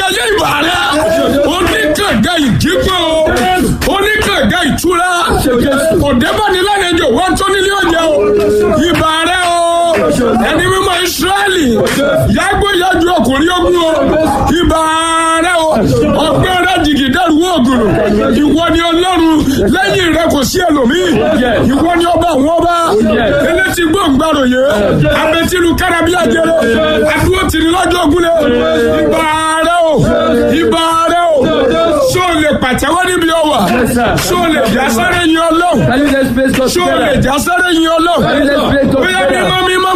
ayérayé ìbà rẹ oníkànga ìdígbò oníkànga ìtura òdebánilẹ́nìjọ wọ́n tó nílé ọjà o ìbà rẹ o ẹni mímọ́ Ísírẹ́lì yàgbó yàjú ọkùnrin ogun o ìbà rẹ o ọgbẹ́ rẹ jìgì dẹ́rù ògùn ìwọ ni Ọlọ́run lẹ́yìn rẹ kò sí ẹlòmíì ìwọ ni ọba àwọn ọba elétí gbòǹgbàròyé abẹ́tìlú kárábí àjẹrẹ adúró tìrì lọ́jọ́ ògúnlẹ̀ ìbà rẹ o ìbà rẹ o ṣó o lè pàtẹ́wọ́ níbi ọwà ṣó o lè jásáré yin Ọlọ́run Can you just praise God ṣó o lè together? jásáré yin Ọlọ́run bóyá mímọ́ mímọ́